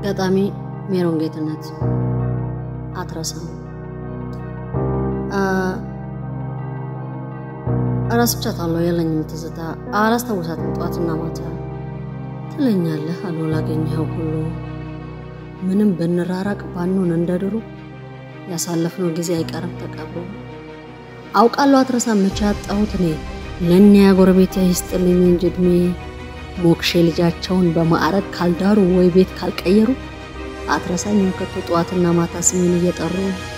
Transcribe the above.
አጋጣሚ ሜሮን ጌትነት አትረሳም። እረስቻታለሁ፣ የለኝም ትዝታ፣ አላስታውሳትም ጠዋትና ማታ ትለኛለህ አሉ ላገኘኸው ሁሉ ምንም ብንራራቅ ባንሆን እንደ ድሮ ያሳለፍነው ጊዜ አይቀርም ተቀብሮ። አውቃለሁ አትረሳም መቼ ያጣሁት እኔ ለእኒያ ጎረቤት ይስጥልኝ እንጂ እድሜ ሞክሼ ልጃቸውን በማዕረግ ካልዳሩ ወይ ቤት ካልቀየሩ አትረሳኝም ከቶ ጠዋትና ማታ ስሜን እየጠሩ